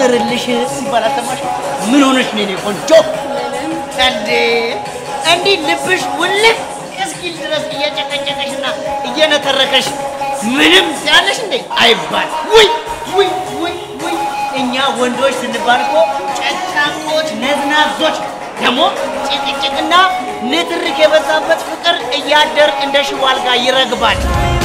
ልጨምርልሽ ሲባል አልሰማሽም? ምን ሆነሽ ነው የኔ ቆንጆ? እንዴ እንዲህ ልብሽ ውልቅ እስኪል ድረስ እየጨቀጨቀሽና እየነተረከሽ ምንም ያለሽ እንዴ አይባል። ውይ ውይ ውይ ውይ! እኛ ወንዶች ስንባል እኮ ጨካቆች፣ ነዝናዞች ደግሞ ጭቅጭቅና ንትርክ የበዛበት ፍቅር እያደር እንደ ሽቦ አልጋ ይረግባል።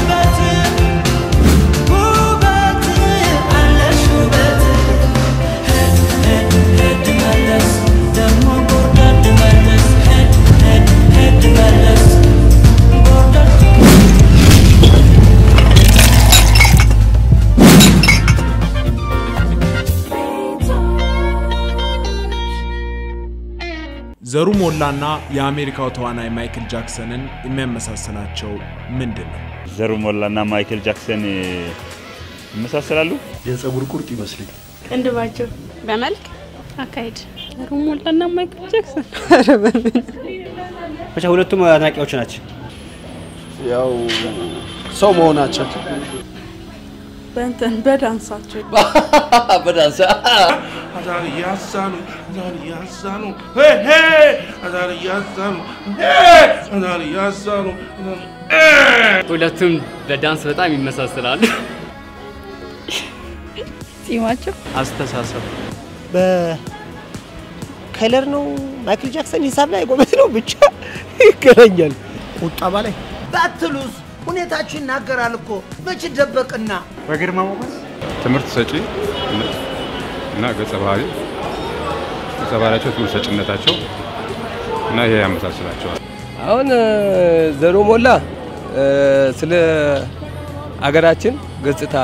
ዘሩ ሞላና የአሜሪካው ተዋናይ ማይክል ጃክሰንን የሚያመሳስላቸው ምንድን ነው? ዘሩ ሞላና ማይክል ጃክሰን ይመሳሰላሉ። የፀጉር ቁርጥ ይመስልኝ ቅንድባቸው በመልክ አካሄድ ዘሩ ሞላና ማይክል ጃክሰን ብቻ ሁለቱም አድናቂዎች ናቸው። ያው ሰው መሆናቸው በእንትን በዳንሳቸው በዳንሳ Azar Yassanu, Azar Yassanu, hey hey, Azar Yassanu, hey, Azar Yassanu, hey. ሁለቱም በዳንስ በጣም ይመሳሰላሉ። ጺማቸው አስተሳሰብ በከለር ነው ማይክል ጃክሰን ሂሳብ ላይ ጎበዝ ነው፣ ብቻ ይገናኛል። ቁጠባ ላይ ባትሉስ ሁኔታችሁ ይናገራል እኮ መች ደበቅና በግርማ ሞገስ ትምህርት ሰጪ እና ገጸ ባህሪ ገጸ ባህሪያቸው ትምህርት ሰጭነታቸው እና ይሄ ያመሳስላቸዋል። አሁን ዘሩ ሞላ ስለ አገራችን ገጽታ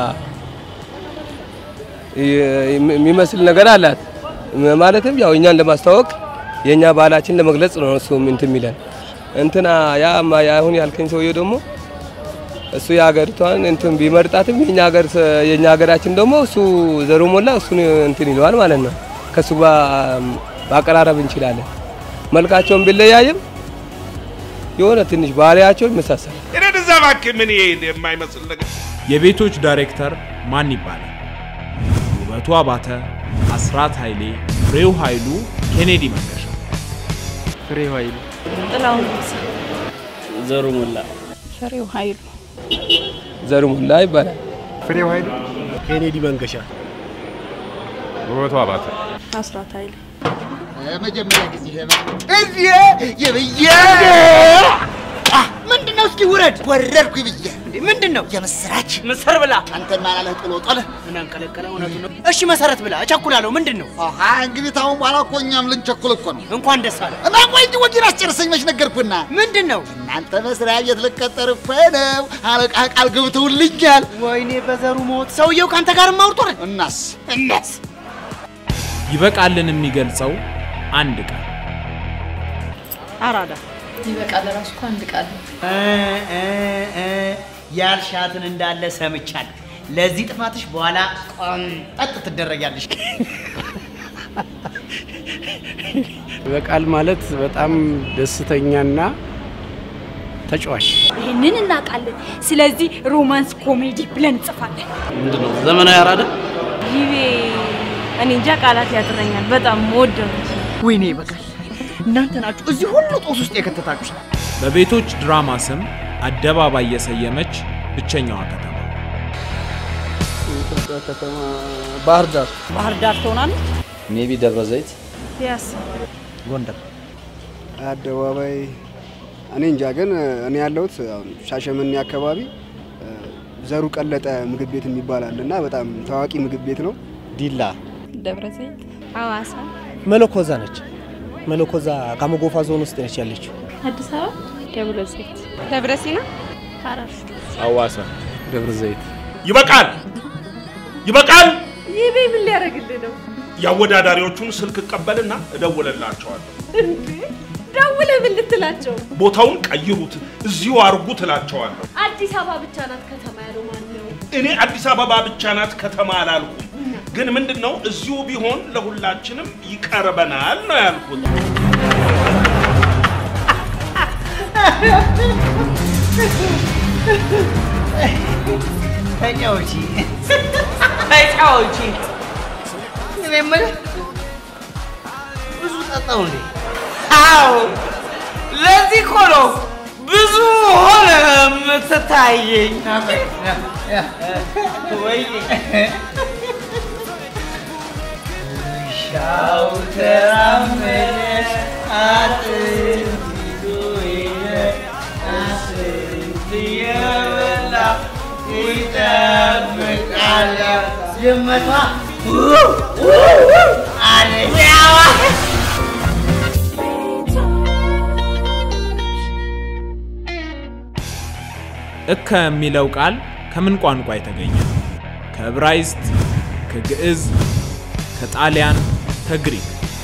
የሚመስል ነገር አላት። ማለትም ያው እኛን ለማስተዋወቅ የእኛ ባህላችን ለመግለጽ ነው እሱ እንትን የሚለን እንትና ያ አሁን ያልከኝ ሰውዬ ደግሞ እሱ የሀገሪቷን እንትን ቢመርጣትም የኛ ሀገር የኛ ሀገራችን ደግሞ እሱ ዘሩ ሞላ እሱን እንትን ይለዋል ማለት ነው። ከሱ ጋር ማቀራረብ እንችላለን። መልካቸውን ቢለያይም የሆነ ትንሽ ባህሪያቸው ይመሳሰላል። እኔ እንደዛ እባክህ ምን ይሄ የማይመስል ነገር የቤቶች ዳይሬክተር ማን ይባላል? ውበቱ አባተ፣ አስራት ኃይሌ፣ ፍሬው ኃይሉ፣ ኬኔዲ መንገሻ። ፍሬው ኃይሉ፣ ጥላሁን ገሰሰ፣ ዘሩ ሞላ፣ ፍሬው ኃይሉ፣ ዘሩ ሞላ ይባላል። ፍሬው ኃይሉ፣ ኬኔዲ መንገሻ፣ ውበቱ አባተ፣ አስራት ኃይሌ መጀመሪያ ጊዜ እዚህ የብዬ ምንድን ነው? እስኪ ውረድ። ወረድኩ ብዬ ምንድን ነው? የምስራች ምስር ብላ አንተን ማላለህ ጥሎ ጦለ ምን አንቀለቀለ? እውነቱ ነው። እሺ መሰረት ብላ እቸኩላለሁ። ምንድን ነው? አሃ እንግዲህ ታሁን በኋላ እኮ እኛም ልንቸኩል እኮ ነው። እንኳን ደስ አለ። እና ቆይ እንጂ ወጊን አስጨርሰኝ መች ነገርኩና። ምንድን ነው? እናንተ መስሪያ ቤት ልቀጠር እኮ ነው። አለቃ ቃል ገብተውልኛል። ወይኔ በዘሩ ሞት ሰውየው ከአንተ ጋር ማውርቶረ እናስ እናስ ይበቃልን የሚገልጸው አንድ ቃል አራዳ ይበቃል። ራሱ እኮ አንድ ቃል ነው። ያልሻትን እንዳለ ሰምቻለሁ። ለዚህ ጥፋትሽ በኋላ ቆንጠጥ ትደረጊያለሽ። በቃል ማለት በጣም ደስተኛና ተጫዋች ይህንን እናውቃለን። ስለዚህ ሮማንስ ኮሜዲ ብለን እንጽፋለን። ምንድን ነው ዘመናዊ አራዳ? ይቤ እኔ እንጃ ቃላት ያጥረኛል። በጣም ወደው ወይኔ ይበቃል። እናንተ ናችሁ እዚህ ሁሉ ጦስ ውስጥ የከተታችሁ። በቤቶች ድራማ ስም አደባባይ የሰየመች ብቸኛዋ ከተማ የኢትዮጵያ ከተማ ባህር ዳር ባህር ዳር ትሆናለች። ሜቢ ደብረ ዘይት፣ ፒያሳ፣ ጎንደር አደባባይ እኔ እንጃ፣ ግን እኔ ያለሁት አሁን ሻሸመኔ አካባቢ ዘሩ ቀለጠ ምግብ ቤት የሚባል አለ እና በጣም ታዋቂ ምግብ ቤት ነው። ዲላ፣ ደብረ ዘይት፣ ሐዋሳ፣ መለኮዛ ነች። መለኮዛ ካመጎፋ ዞን ውስጥ ነች ያለችው። አዲስ አበባ፣ ደብረ ዘይት፣ ደብረ ሲና፣ ሐረር፣ ሐዋሳ፣ ደብረ ዘይት። ይበቃል፣ ይበቃል። ይቤ ምን ሊያደርግልህ ነው? የአወዳዳሪዎቹን ስልክ እቀበልና እደውልላቸዋለሁ። ደውለህ ምን ልትላቸው? ቦታውን ቀይሩት፣ እዚሁ አርጉ ትላቸዋለሁ። አዲስ አበባ ብቻ ናት ከተማ ያለው ማን ነው? እኔ አዲስ አበባ ብቻ ናት ከተማ አላልኩም። ግን ምንድን ነው እዚሁ ቢሆን ለሁላችንም ይቀርበናል ነው ያልኩት። ተጫውቺ ተጫውቺ። እኔ የምልህ ብዙ ጠጣው እንዴ? አዎ ለዚህ እኮ ነው ብዙ ሆነ የምትታየኝ። ወይ ሻው ተራመደ አጥንት ይዞ ሄደ አጥንት የበላ ይጠብቃል ድመቷ አለች። እከ የሚለው ቃል ከምን ቋንቋ የተገኘ? ከዕብራይስጥ፣ ከግዕዝ፣ ከጣሊያን፣ ከግሪክ።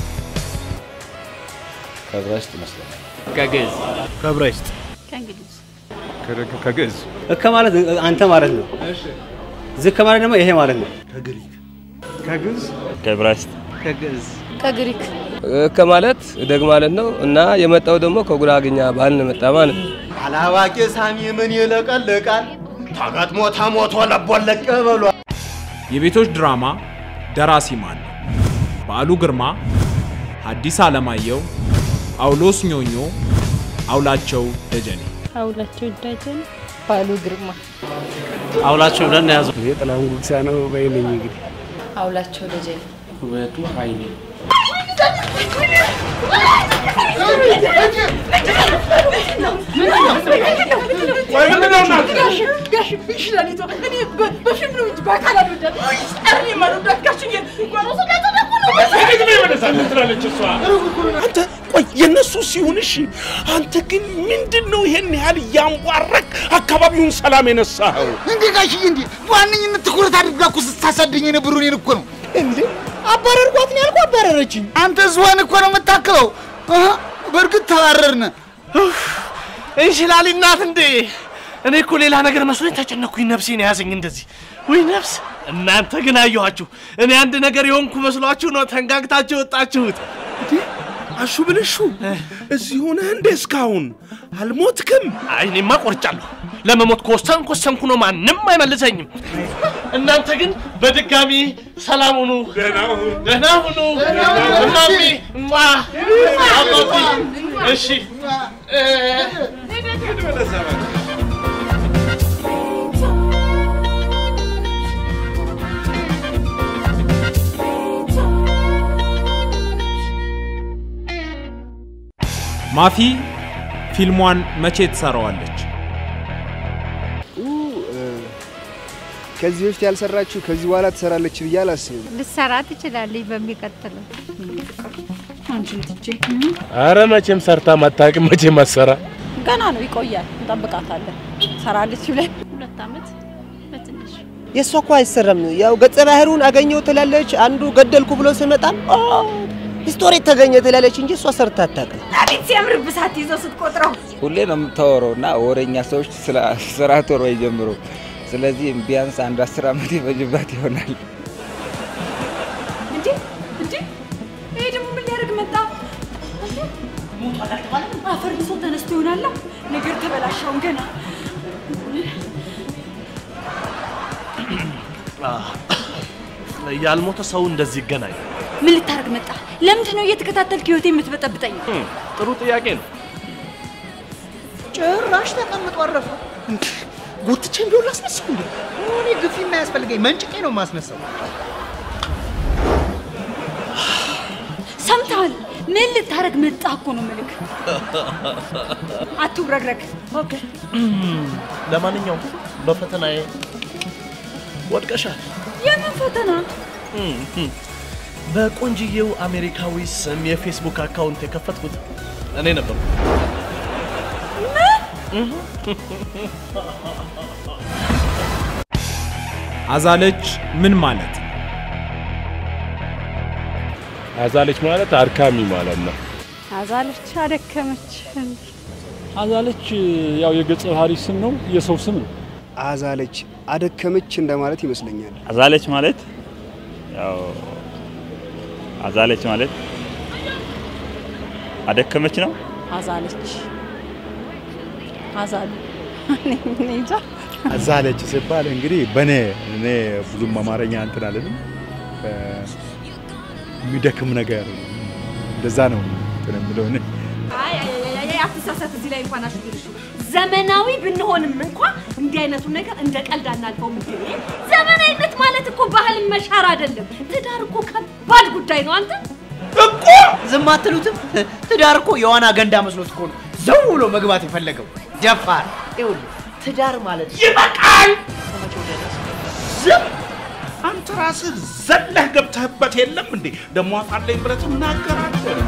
ከዕብራይስጥ ይመስለኛል። ከግዕዝ ከዕብራይስጥ ከእንግሊዝ ከ- ከግዕዝ እከ ማለት አንተ ማለት ነው። ዝከ ማለት ደግሞ ይሄ ማለት ነው። ከግሪክ ከግዕዝ ከዕብራይስጥ ከግዕዝ ከግሪክ ከማለት እደግ ማለት ነው እና የመጣው ደግሞ ከጉራግኛ ባህል ነው የመጣ ማለት ነው። አላዋቂ ሳሚ ምን ይለቀልቃል? ተገጥሞ ተሞቶ ለቦለቅ በሏል። የቤቶች ድራማ ደራሲ ማን ነው? በዓሉ ግርማ፣ ሐዲስ ዓለማየሁ፣ ጳውሎስ ኞኞ፣ አውላቸው ደጀኔ። አውላቸው ደጀን ባሉ ግርማ አውላቸው ብለን ያዙ። የጥላሁን ጉግሳ ነው በይነኝ እንግዲህ አውላቸው ደጀን ውበቱ ኃይሌ አንተ ቆይ የነሱ ሲሆን እሺ፣ አንተ ግን ምንድን ነው ይሄን ያህል እያንቧረቅ አካባቢውን ሰላም የነሳኸው? እንዴ ጋሽዬ፣ እንዴ በዋነኝነት ትኩረት አድርጋ እኮ ስታሳድኝ የነበሩ እኔን እኮ ነው። እንዴ አባረርኳት ነው ያልኩህ፣ አባረረችኝ። አንተ ዝሆን እኮ ነው የምታክለው። አሃ፣ በእርግጥ ተባረርን። እንሽላሊ እናት እንዴ! እኔ እኮ ሌላ ነገር መስሎኝ ተጨነኩኝ። ነፍሴን የያዘኝ እንደዚህ ውይ ነፍስ። እናንተ ግን አየኋችሁ። እኔ አንድ ነገር የሆንኩ መስሏችሁ ነው ተንጋግታችሁ የወጣችሁት። አሹ ብልሹ እዚህ ሆነህ እንደ እስካሁን አልሞትክም? አይ እኔማ ቆርጫለሁ። ለመሞት ከወሰንኩ ወሰንኩ ነው፣ ማንም አይመልሰኝም። እናንተ ግን በድጋሚ ሰላም ሁኑ፣ ደህና ሁኑ። እማሚ እማ አባቢ እሺ እ ማፊ ፊልሟን መቼ ትሰራዋለች? ከዚህ በፊት ያልሰራችሁ ከዚህ በኋላ ትሰራለች ብዬ አላስብም። ልሰራ ትችላለች በሚቀጥለው አንቺን ትቼ አረ መቼም ሰርታ ማታውቅም፣ መቼም አትሰራ። ገና ነው ይቆያል፣ እንጠብቃታለን። ሰራለች ብለን ሁለት ዓመት በትንሽ የእሷ እኮ አይሰራም። ያው ገጸ ባህሩን አገኘው ትላለች፣ አንዱ ገደልኩ ብሎ ሲመጣም ስቶሪ ተገኘ ትላለች እንጂ እሷ ሰርታ አታውቅም። አቤት ሲያምር ብሳት ይዘው ስትቆጥረው ሁሌ ነው የምታወራው እና ወሬኛ ሰዎች ስለ ስራ ቶሎ ይጀምሩ። ስለዚህ ቢያንስ አንድ አስር ዓመት ይፈጅባት ይሆናል። እንዴ እንዴ ይሄ ደግሞ ምን ሊያደርግ መጣ? አፈር ብሶ ተነስቶ ይሆናል። ነገር ተበላሻውን ገና ያልሞተ ሰው እንደዚህ ይገናኝ። ምን ልታደርግ መጣ? ለምንድን ነው እየተከታተልክ ህይወቴ የምትበጠብጠኝ? ጥሩ ጥያቄ ነው። ጭራሽ ተቀምጦ አረፈ። ጎትቼም ቢሆን ላስነሳው እንዴ? እኔ ግፊ የማያስፈልገኝ መንጭቄ ነው የማስነሳው። ሰምተሃል? ምን ልታደርግ መጣ እኮ ነው ምልክ። አትውረግረግ። ኦኬ ለማንኛውም በፈተናዬ ወድቀሻል። የምን ፈተና? በቆንጅዬው አሜሪካዊ ስም የፌስቡክ አካውንት የከፈትኩት እኔ ነበርኩ። አዛለች ምን ማለት ነው? አዛለች ማለት አድካሚ ማለት ነው። አዛለች አደከመች። አዛለች ያው የገጸ ባህሪ ስም ነው፣ የሰው ስም ነው። አዛለች አደከመች እንደማለት ይመስለኛል። አዛለች ማለት ያው አዛለች ማለት አደከመች ነው። አዛለች አዛሉ እኔ እንጃ። አዛለች ሲባል እንግዲህ በኔ እኔ ብዙም አማርኛ እንትን አልልም። የሚደክም ነገር እንደዛ ነው እንትን የምለው እኔ። አይ አይ አይ አይ አትሳሳት። እዚህ ላይ እንኳን አሽግርሽ ዘመናዊ ብንሆንም እንኳ እንዲህ አይነቱን ነገር እንደ ቀልድ አናልፈውም። እንዴ ዘመናዊነት ማለት እኮ ባህልን መሻር አይደለም። ትዳር እኮ ከባድ ጉዳይ ነው። አንተ እኮ ዝም አትሉትም? ትዳር እኮ የዋና ገንዳ መስሎት እኮ ነው ዘው ብሎ መግባት የፈለገው ደፋር። ይኸውልህ ትዳር ማለት ይበቃል። ዝም አንተ ራስህ ዘለህ ገብተህበት የለም እንዴ? ደግሞ አፋለኝ ብለህ ትናገራለህ።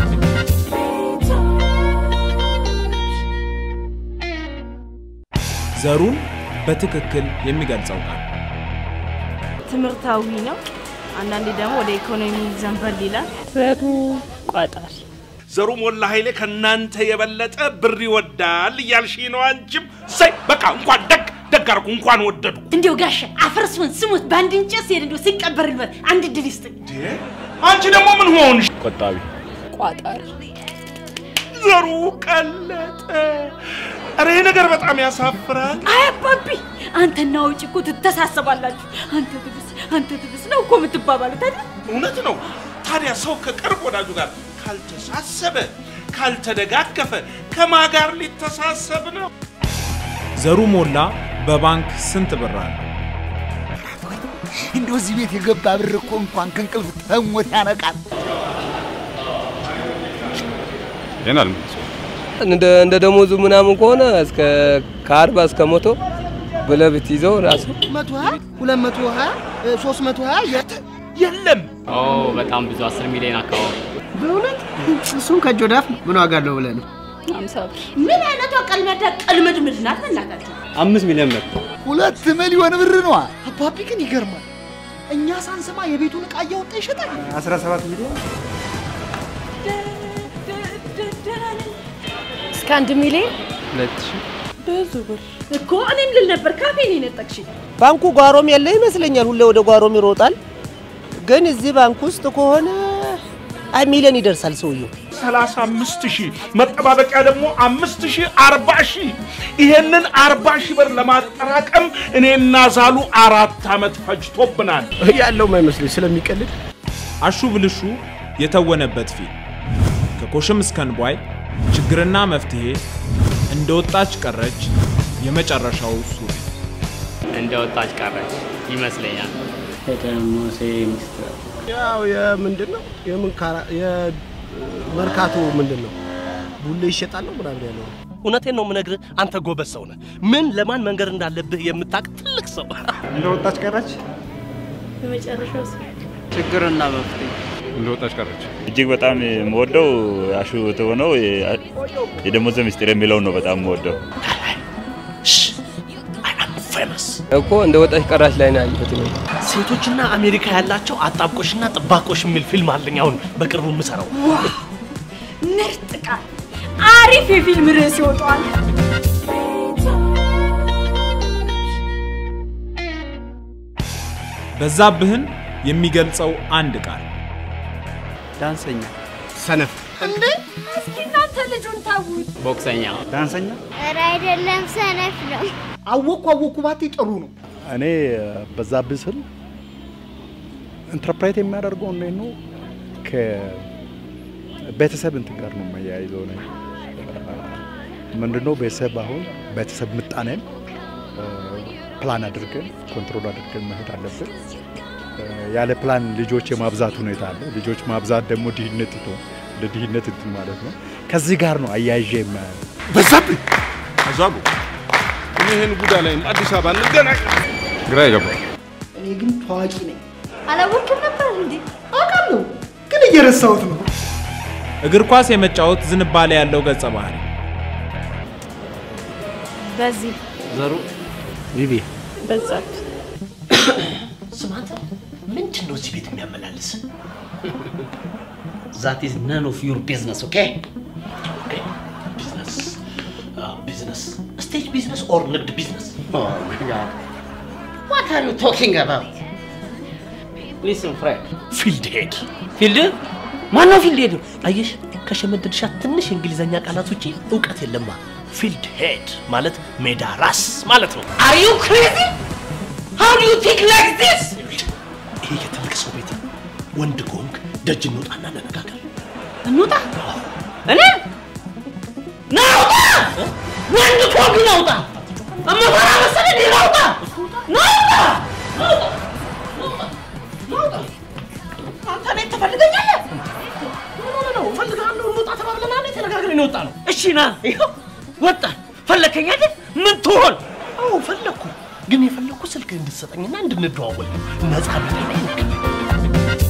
ዘሩን በትክክል የሚገልጸው ቃል ትምህርታዊ ነው። አንዳንዴ ደግሞ ወደ ኢኮኖሚ ዘንበል ይላል። ዘሩ ቋጣሪ ዘሩ ሞላ ኃይሌ ከእናንተ የበለጠ ብር ይወዳል እያልሽ ነው። አንቺም ሰይ በቃ እንኳን ደግ ደግ አደረጉ እንኳን ወደዱ። እንዲያው ጋሻ አፈርሶን ስሙት በአንድ እንጨት ሲሄድ እንዲያው ሲቀበር ልበት አንድ እድል ይስጥኝ። አንቺ ደግሞ ምን ሆንሽ? ቆጣቢ ቋጣሪ ዘሩ ቀለጠ። ኧረ ይሄ ነገር በጣም ያሳፍራል። አይ አባቢ አንተና ውጭ እኮ ትተሳሰባላችሁ። አንተ ትብስ አንተ ትብስ ነው እኮ የምትባባሉት አይደል? እውነት ነው። ታዲያ ሰው ከቅርብ ወዳጁ ጋር ካልተሳሰበ ካልተደጋገፈ ከማን ጋር ሊተሳሰብ ነው? ዘሩ ሞላ በባንክ ስንት ብር አለ? እንደው እዚህ ቤት የገባ ብር እኮ እንኳን ከእንቅልፍ ተሞት ያነቃል። ይሄን አልመለስኩም። እንደ እንደ ደሞዙ ምናምን ከሆነ እስከ ከአርባ እስከ መቶ ብለህ ብትይዘው ራሱ መቶ ሀያ ሁለት መቶ ሀያ ሶስት መቶ ሀያ የት የለም። ኦ በጣም ብዙ 10 ሚሊዮን አካባቢ በእውነት እሱን ከእጅ ወደ አፍ ምን ዋጋ አለው ብለህ ነው? አምሳ ብር ምን አይነቷ ቀልመዳ ቀልመድምድ ናት በእናታችሁ። አምስት ሚሊዮን ብር ሁለት ሚሊዮን ብር ነዋ። አባቢ ግን ይገርማል። እኛ ሳንሰማ የቤቱን ዕቃ እያወጣ ይሸጣል። 17 ሚሊዮን እስከ አንድ ሚሊዮን ሁለት ሺህ ብዙ ብር እኮ እኔም ልል ነበር ካፌ ነው የነጠቅሽኝ። ባንኩ ጓሮም ያለ ይመስለኛል። ሁሌ ወደ ጓሮም ይሮጣል። ግን እዚህ ባንክ ውስጥ ከሆነ አይ ሚሊዮን ይደርሳል ሰውየው። ሰላሳ አምስት ሺህ መጠባበቂያ ደግሞ አምስት ሺህ አርባ ሺህ ይሄንን አርባ ሺህ ብር ለማጠራቀም እኔና ዛሉ አራት ዓመት ፈጅቶብናል። ያለው ማይመስለኝ ስለሚቀልድ አሹ ብልሹ የተወነበት ፊልም ከኮሽም እስከ እንቧይ ችግርና መፍትሄ እንደ ወጣች ቀረች የመጨረሻው ሱሪ እንደ ወጣች ቀረች ይመስለኛል። ሙሴ ሚስትር ያው የምንድን ነው የምን ካራ የመርካቶ ምንድን ነው ቡሌ ይሸጣል ነው ምናምን ያለው እውነቴን ነው የምነግርህ፣ አንተ ጎበዝ ሰው ነህ። ምን ለማን መንገር እንዳለብህ የምታውቅ ትልቅ ሰው። እንደ ወጣች ቀረች። የመጨረሻው ችግርና መፍትሄ እንደ ወጣች ቀረች። እጅግ በጣም የምወደው አሹ የተሆነው የደሞዘ ምስጢር የሚለውን ነው በጣም የምወደው። ፌመስ እኮ እንደ ወጣች ቀራች ላይ ነው ያየሁት እኔ። ሴቶችና አሜሪካ ያላቸው አጣብቆሽና ጥባቆሽ የሚል ፊልም አለኝ አሁን በቅርቡ የምሰራው። ዋው ምርጥ ቃል! አሪፍ የፊልም ርዕስ ይወጣዋል። በዛብህን የሚገልጸው አንድ ቃል ዳንሰኛ፣ ሰነፍ፣ እንዴ እስኪ እናንተ ልጁን ታውት። ቦክሰኛ፣ ዳንሰኛ ኧረ አይደለም፣ ሰነፍ ነው። አወኩ አወኩ ባቴ ጥሩ ነው። እኔ በዛብህ ስል ኢንተርፕሬት የሚያደርገው እንዴት ነው ከቤተሰብ እንትን ጋር ነው የማያይዘው ነው ምንድነው ቤተሰብ አሁን ቤተሰብ ምጣኔን ፕላን አድርገን ኮንትሮል አድርገን መሄድ አለብን። ያለ ፕላን ልጆች የማብዛት ሁኔታ አለ። ልጆች ማብዛት ደግሞ ድህነት ነው፣ ለድህነት እንትን ማለት ነው። ከዚህ ጋር ነው አያይዤ የማያየው። በዛብህ አዛሉ እኔ ይህን ጉዳ ላይም አዲስ አበባ እንገናኝ። ግራ ይገባል። እኔ ግን ታዋቂ ነኝ አላወቅም ነበር እንዴ? አውቃለሁ፣ ግን እየረሳሁት ነው። እግር ኳስ የመጫወት ዝንባሌ ያለው ገጸ ባህሪ በዚህ ዘሩ ቪቪ በዛት ስማ አንተ ምንድን ነው እዚህ ቤት የሚያመላልስ? ዛት ኢዝ ነን ኦፍ ዩር ቢዝነስ ኦኬ ኦኬ ቢዝነስ ቢዝነስ ስቴጅ ቢዝነስ ኦር ንግድ ቢዝነስ ዋት አር ዩ ቶኪንግ አባውት? ሊስን ፍሬንድ ፊልድ ሄድ ፊልድ ማነው ፊልድ ሄድ? አየሽ ከሸመደድሻ ትንሽ የእንግሊዘኛ ቃላት ውጪ እውቀት የለማ። ፊልድ ሄድ ማለት ሜዳ ራስ ማለት ነው። አር ዩ ክሬዚ ሃው ዱ ዩ ቲንክ ላይክ ዲስ ይሄ የትልቅ ሰው ቤት ነው። ወንድ ከሆንክ ደጅ እንውጣና እንነጋገር። እንውጣ። እኔ ናውጣ ወንድ ኮግ ናውጣ እመፈራ መሰለኝ ናውጣ ናውጣ አንተ እኔን ትፈልገኛለህ? ነው እፈልግሃለሁ፣ እንውጣ ተባብለናል። ተነጋግረን የወጣ ነው። እሺ ና ይኸው ወጣን። ፈለከኝ አይደል? ምን ትሆን? አዎ ፈለግኩ፣ ግን የፈለግኩ ስልክ እንድትሰጠኝና እንድንደዋወል ነው። ነፃ ቤት ላይ እንገናኝ።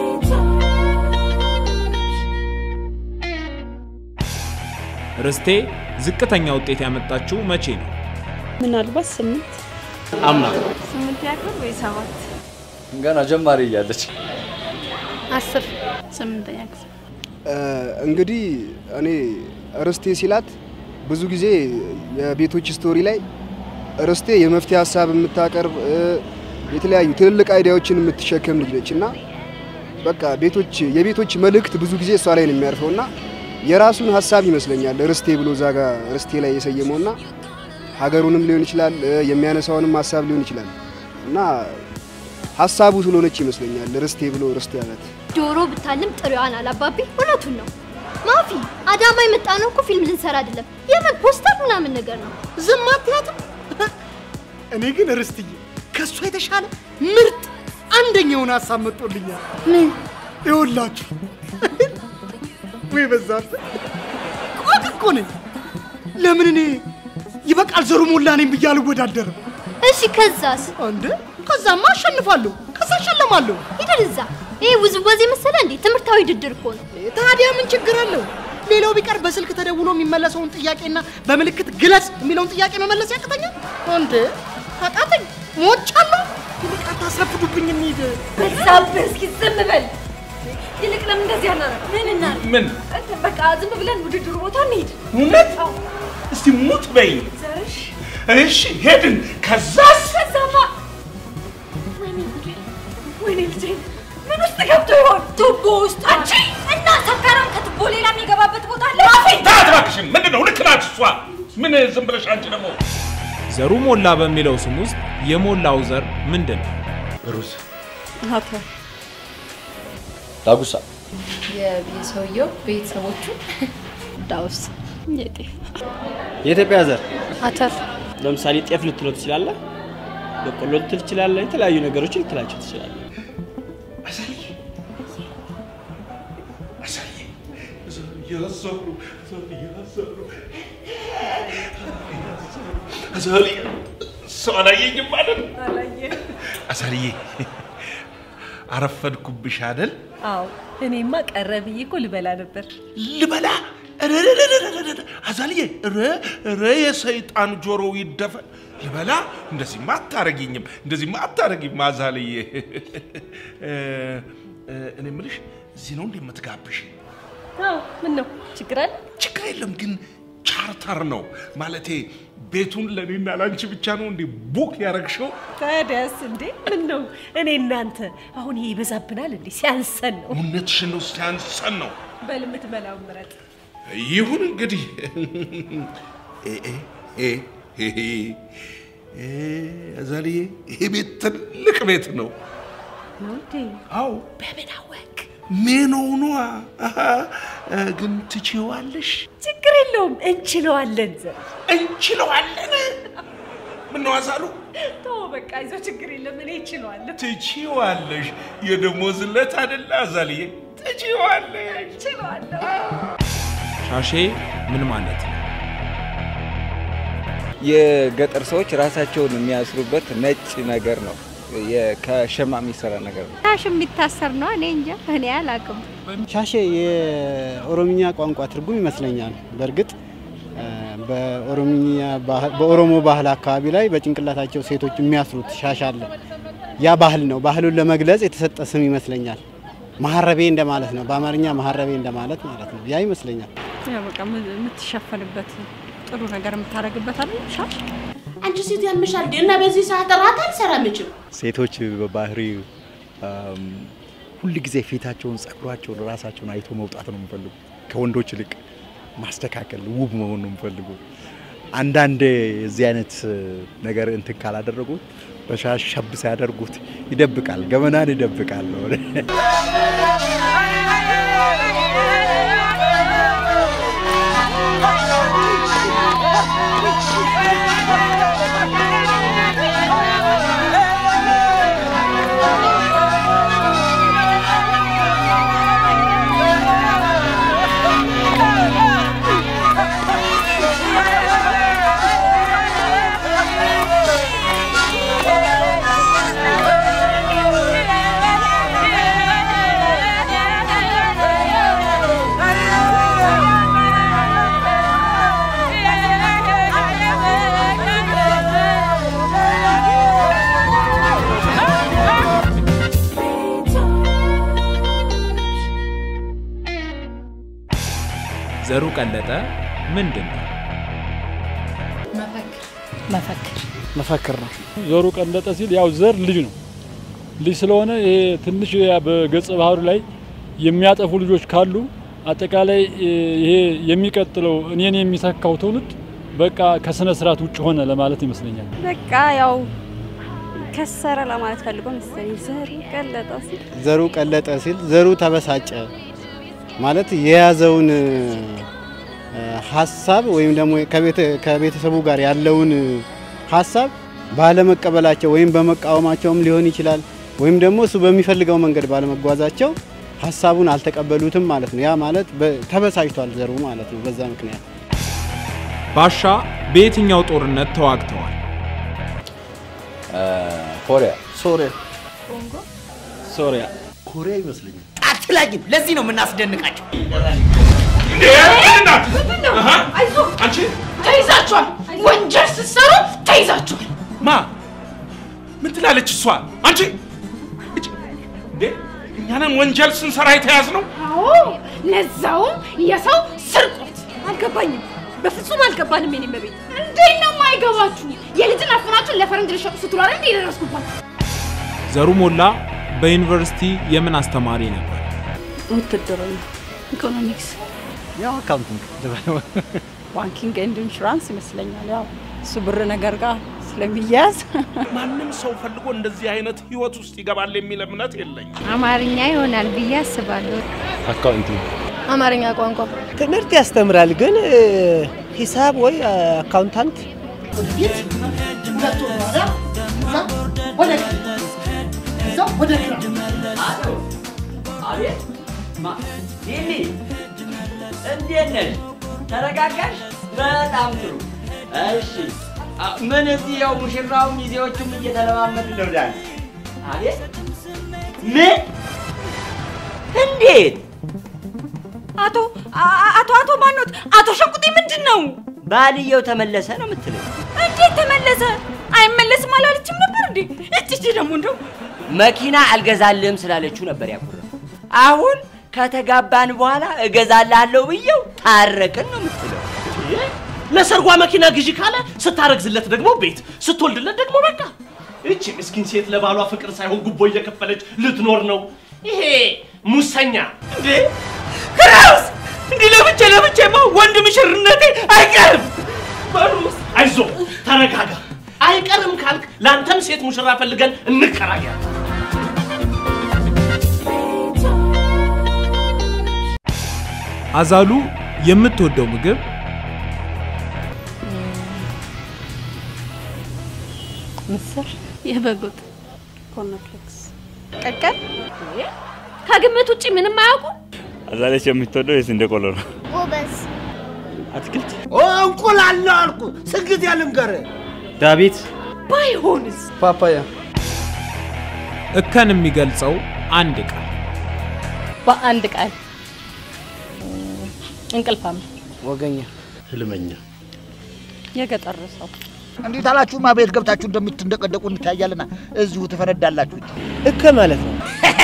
ርስቴ ዝቅተኛ ውጤት ያመጣችው መቼ ነው? ምናልባት ስምንት አምና ስምንት ያክል ወይ ሰባት ገና ጀማሪ እያለች አስር ስምንተኛ ክፍል እንግዲህ እኔ ርስቴ ሲላት ብዙ ጊዜ የቤቶች ስቶሪ ላይ ርስቴ የመፍትሄ ሀሳብ የምታቀርብ እ፣ የተለያዩ ትልልቅ አይዲያዎችን የምትሸከም ልጅ ነች እና በቃ ቤቶች የቤቶች መልእክት ብዙ ጊዜ እሷ ላይ ነው የሚያርፈው እና የራሱን ሀሳብ ይመስለኛል ርስቴ ብሎ እዛ ጋ ርስቴ ላይ የሰየመው እና ሀገሩንም ሊሆን ይችላል እ፣ የሚያነሳውንም ሀሳብ ሊሆን ይችላል እና ሀሳቡ ስለሆነች ይመስለኛል ርስቴ ብሎ ርስቴ ያላት። ዶሮ ብታልም ጥሬዋን አላባቢ እውነቱን ነው። ማፊ አዳማ የመጣ ነው እኮ ፊልም ልንሰራ አይደለም፣ የምን ፖስተር ምናምን ነገር ነው። ዝም አትያትም። እኔ ግን ርስትዬ ከእሷ የተሻለ ምርጥ አንደኛውን ሀሳብ መጥቶልኛል። ምን ይኸውላችሁ፣ ወይ በዛብህ ቆቅ እኮ ነኝ። ለምን እኔ ይበቃል ዘሩ ሞላ ነኝ ብዬ አልወዳደርም? እሺ ከዛስ? እንደ ከዛማ አሸንፋለሁ፣ ከዛ አሸለማለሁ። ሂደን እዛ። ይሄ ውዝዋዜ መሰለ እንዴ? ትምህርታዊ ውድድር እኮ ነው። ታዲያ ምን ችግር አለው? ሌላው ቢቀር በስልክ ተደውሎ የሚመለሰውን ጥያቄና በምልክት ግለጽ የሚለውን ጥያቄ መመለስ ያቅተኛል እንዴ? አቃተኝ፣ ሞቻለሁ። ይልቅ አታስረፍዱብኝ፣ እንሂድ። በዛብህ፣ እስኪ ዝም በል። ይልቅ ለምን እንደዚህ አናደርግ? ምን እናድርግ? ምን በቃ ዝም ብለን ውድድሩ ቦታ እንሂድ። እውነት? እስቲ ሙት በይ። ዘርሽ እሺ ሄድን። ከዛስ ከዛማ ወይኔ ጉዴ፣ ወይኔ ልጄ ምን ውስጥ ገብቶ ይሆን? ቱቦ ውስጥ አንቺ እና ሰካራም ከቱቦ ሌላ የሚገባበት ቦታ አለ? ታት እባክሽን፣ ምንድን ነው? ልክ ናት እሷ። ምን ዝም ብለሽ አንቺ ደግሞ ዘሩ ሞላ በሚለው ስም ውስጥ የሞላው ዘር ምንድን ነው? ሩዝ፣ አተር፣ ዳጉሳ፣ የሰውየው ቤተሰቦቹ ዳውስ፣ የጤፍ የኢትዮጵያ ዘር አተር፣ ለምሳሌ ጤፍ ልትለው ትችላለህ፣ በቆሎ ልትል ትችላለህ፣ የተለያዩ ነገሮችን ልትላቸው ትችላለህ። እያዘሩ እያዘሩ አዛሊ ሰው አላየኝም ማለት ነው። አዛልዬ አረፈድኩብሽ አይደል? አዎ እኔማ ቀረ ብዬ እኮ ልበላ ነበር። ልበላ እረረረረረረ አዛልዬ እረ እረ የሰይጣን ጆሮው ይደፈን። ልበላ እንደዚህማ አታረጊኝም፣ እንደዚህማ አታረጊም አዛልዬ። እ፣ እ፣ እኔ የምልሽ እዚህ ነው እንዴ የምትጋብሽ? አዎ ምን ነው ችግር አለ? ችግር የለም ግን ቻርተር ነው ማለቴ ቤቱን ለእኔና ለአንቺ ብቻ ነው እንዴ ቡክ ያረግሽው? ታዲያስ እንዴ ምን ነው እኔ እናንተ አሁን ይሄ ይበዛብናል እንዴ? ሲያንሰን ነው። እውነትሽን ነው፣ ሲያንሰን ነው። በል የምትበላው ምረጥ። ይሁን እንግዲህ እ፣ እ፣ እ፣ እ፣ እ፣ አዛልዬ ይሄ ቤት ትልቅ ቤት ነው። ነው እንዴ? አዎ በምን አወቅ? ምን ሆኗ? አሃ፣ እ፣ ግን ትችዋለሽ? ችግር የለውም እንችለዋለን። ዘር እንችለዋለን። ምነው አዛሉ ተው በቃ ይዞ ችግር የለም እኔ እችለዋለሁ። ትችዋለሽ። የደሞዝ ዕለት አይደለ አዛልዬ? ትችዋለሽ። እችለዋለሁ። ሻሼ ምን ማለት ነው? የገጠር ሰዎች ራሳቸውን የሚያስሩበት ነጭ ነገር ነው። የ- ከሸማ የሚሰራ ነገር ነው። ታሽ የሚታሰር ነው። እኔ እንጃ እኔ አላውቅም። ሻሼ የኦሮምኛ ቋንቋ ትርጉም ይመስለኛል። በእርግጥ እ፣ በኦሮምኛ ባህል- በኦሮሞ ባህል አካባቢ ላይ በጭንቅላታቸው ሴቶች የሚያስሩት ሻሽ አለ። ያ ባህል ነው። ባህሉን ለመግለጽ የተሰጠ ስም ይመስለኛል። መሀረቤ እንደማለት ነው። በአማርኛ መሀረቤ እንደማለት ማለት ነው። ያ ይመስለኛል። ያው በቃ የምትሸፈንበት ጥሩ ነገር የምታደርግበት አለ ሻሽ አንቺ ሴት ያምሻል እንዴ? እና በዚህ ሰዓት እራት አልሰራም እችም ሴቶች በባህሪ ሁል ጊዜ ፊታቸውን፣ ጸጉራቸውን፣ ራሳቸውን አይቶ መውጣት ነው የሚፈልጉ ከወንዶች ይልቅ ማስተካከል፣ ውብ መሆን ነው የሚፈልጉ። አንዳንድ የዚህ አይነት ነገር እንትን ካላደረጉት በሻሽ ሸብ ሲያደርጉት ይደብቃል፣ ገመናን ይደብቃል። ቀለጠ ምንድን ነው? መፈክር መፈክር ነው። ዘሩ ቀለጠ ሲል ያው ዘር ልጅ ነው። ልጅ ስለሆነ ይሄ ትንሽ ያ በገጸ ባህሩ ላይ የሚያጠፉ ልጆች ካሉ አጠቃላይ ይሄ የሚቀጥለው እኔን የሚተካው ትውልድ በቃ ከስነ ስርዓት ውጭ ሆነ ለማለት ይመስለኛል። በቃ ያው ከሰረ ለማለት ፈልጎ መሰለኝ። ዘሩ ቀለጠ ሲል ዘሩ ቀለጠ ሲል ዘሩ ተበሳጨ ማለት የያዘውን እ፣ ሀሳብ ወይም ደግሞ ከቤተ- ከቤተሰቡ ጋር ያለውን ሀሳብ ባለመቀበላቸው ወይም በመቃወማቸውም ሊሆን ይችላል። ወይም ደግሞ እሱ በሚፈልገው መንገድ ባለመጓዛቸው ሀሳቡን አልተቀበሉትም ማለት ነው። ያ ማለት በ- ተበሳጭቷል ዘሩ ማለት ነው። በዛ ምክንያት ባሻ በየትኛው ጦርነት ተዋግተዋል? ኮሪያ፣ ሶሪያ፣ ሶሪያ፣ ኮሪያ ይመስለኛል። አትላጊም። ለዚህ ነው የምናስደንቃቸው። አንቺ ተይዛችኋል። ወንጀል ስትሰሩ ተይዛችኋል። ማ ምን ትላለች እሷ? አንቺ እጭ! እንዴ እኛንን ወንጀል ስንሰራ የተያዝ ነው። አዎ ለዛውም የሰው ስርቆት። አልገባኝም፣ በፍጹም አልገባንም። የኔ መቤት እንዴት ነው የማይገባችሁ? የልጅን አፍናችሁን ለፈረንጅ ልሸጡ ስትሉ አይደል እንዴ የደረስኩባችሁ? ዘሩ ሞላ በዩኒቨርሲቲ የምን አስተማሪ ነበር? ውትድርና፣ ኢኮኖሚክስ፣ ያው አካውንቲንግ ባንኪንግ ኤንድ ኢንሹራንስ ይመስለኛል። ያው እሱ ብር ነገር ጋር ስለሚያያዝ ማንም ሰው ፈልጎ እንደዚህ አይነት ህይወት ውስጥ ይገባል የሚል እምነት የለኝም። አማርኛ ይሆናል ብዬ አስባለሁ። አካውንቲንግ አማርኛ ቋንቋ ትምህርት ያስተምራል፣ ግን እ፣ ሂሳብ ወይ እ፣ አካውንታንት ወደፊት ሁለት ወደ ኋላ እዛ ወደ ቀኝ እዛ ወደ ግራ አቤት ማ ሊሊ እንዴት ነሽ? ተረጋጋሽ? በጣም ጥሩ። እሺ አ- ምን እዚህ ያው ሙሽራውም ሚዜዎቹም እየተለማመዱ ነው ዳንስ። አቤት ምን? እንዴት? አቶ አ- አቶ አቶ ማኖት አቶ ሸቁጤ ምንድን ነው? ባልየው ተመለሰ ነው የምትለው? እንዴት ተመለሰ? አይመለስም አላለችም ነበር እንዴ? እቺ እቺ ደግሞ እንደው መኪና አልገዛልህም ስላለችው ነበር ያኮረፈው። አሁን ከተጋባን በኋላ እገዛልሃለሁ ብየው ታረቅን ነው የምትለው? ለሰርጓ መኪና ግዢ ካለ ስታረግዝለት ደግሞ ቤት ስትወልድለት ደግሞ በቃ እቺ ምስኪን ሴት ለባሏ ፍቅር ሳይሆን ጉቦ እየከፈለች ልትኖር ነው። ይሄ ሙሰኛ እንዴ! ክራውስ እንዲህ ለብቼ ለብቼማ ወንድ ምሽርነቴ አይቀርም። በሩስ አይዞ ተረጋጋ። አይቀርም ካልክ ለአንተም ሴት ሙሽራ ፈልገን እንከራያለን። አዛሉ የምትወደው ምግብ ምስር፣ የበግ ወጥ፣ ኮርንፍሌክስ፣ ቀቀል ከግምት ውጪ ምንም አያውቁ። አዛለች የምትወደው የስንዴ ቆሎ ነው። ጎበዝ አትክልት እንቁላል ነው አልኩ። ስግት ያለም ጋር ዳዊት ባይሆንስ ፓፓያ እከን የሚገልጸው አንድ ቃል በአንድ ቃል እንቅልፋም፣ ወገኛ፣ ህልመኛ፣ የገጠር ሰው እንዴት አላችሁማ? ቤት ገብታችሁ እንደምትንደቀደቁ እንታያለና እዚሁ ትፈነዳላችሁ። እከ ማለት ነው።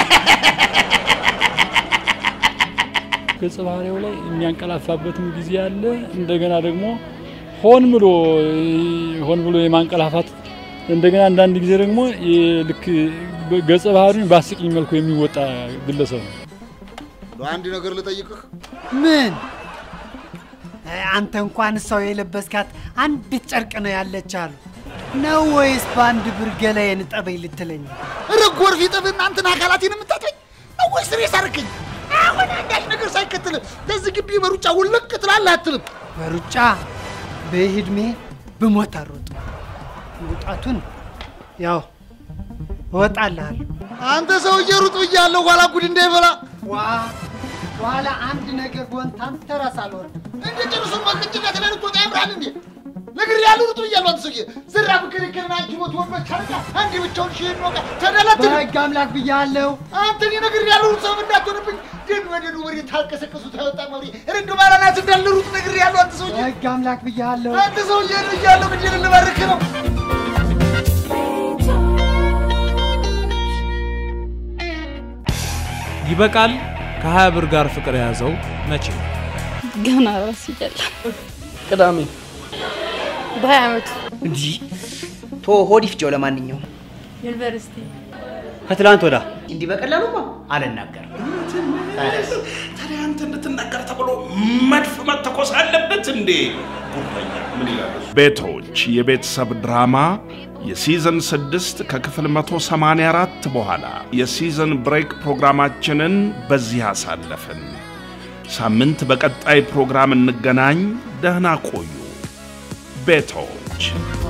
ገጸ ባህሪው ላይ የሚያንቀላፋበትም ጊዜ አለ። እንደገና ደግሞ ሆን ብሎ ሆን ብሎ የማንቀላፋት እንደገና አንዳንድ ጊዜ ደግሞ የ- ልክ ገጸ ባህሪውን በአስቂኝ መልኩ የሚወጣ ግለሰብ ነው። አንድ ነገር ልጠይቅህ። ምን አንተ እንኳን ሰው የለበስካት አንዲት ጨርቅ ነው ያለች አሉ ነው ወይስ በአንድ ብር ገላዬን ጠበኝ ልትለኝ? ኧረ ጎርፍ ይጥብህ እናንተን አካላቴን የምታጥበኝ ነው ወይስ ሬስ አደረገኝ? አሁን አንዳች ነገር ሳይከተል ለዚህ ግቢ በሩጫ ውልቅ ትላለህ አትልም? በሩጫ በዕድሜ ብሞት አልሮጥም። መውጣቱን ያው እወጣልሃለሁ። አንተ ሰውዬ ሩጥ ብያለሁ፣ ኋላ ጉድ እንዳይበላ። ዋ ኋላ አንድ ነገር ቦን ታንተ ራስ አልወርድም። እንደ ጨርሱን ማቅጭነት ላይ ልትወጣ ያምራል እንዴ? ነግሬሃለሁ፣ ሩጥ ብያለሁ። አንተ ሰውዬ ዝራ ብክልክልና አንቺ ሞት ወንበች ካረጋ አንድ ብቻውን ሺህ ነው ተደለትል። በህግ አምላክ ብያለሁ። አንተ እኔ ነግሬሃለሁ፣ ሩጥ ሰው እንዳትሆንብኝ። ግን ወደ ወሬ ታልቀሰቀሱ ታወጣ መሪ ርንዱ ባላናት እንዳለ ሩጥ ነግሬሃለሁ። አንተ ሰውዬ በህግ አምላክ ብያለሁ። አንተ ሰውዬ ብያለሁ፣ ግዴን ልባርክ ነው። ይበቃል ከሀያ ብር ጋር ፍቅር የያዘው መቼ ነው? ገና ራስ ይጀላል። ቅዳሜ በሀያ ዓመቱ እንዲህ ቶ ሆድ ይፍጀው። ለማንኛውም ዩኒቨርሲቲ ከትላንት ወዳ እንዲህ በቀላሉማ አልናገርም። ታዲያ አንተ እንድትናገር ተብሎ መድፍ መተኮስ አለበት እንዴ? ጉረኛ ምን ይላል? ቤቶች የቤተሰብ ድራማ የሲዝን ስድስት ከክፍል 184 በኋላ የሲዝን ብሬክ ፕሮግራማችንን በዚህ አሳለፍን። ሳምንት በቀጣይ ፕሮግራም እንገናኝ። ደህና ቆዩ ቤቶች።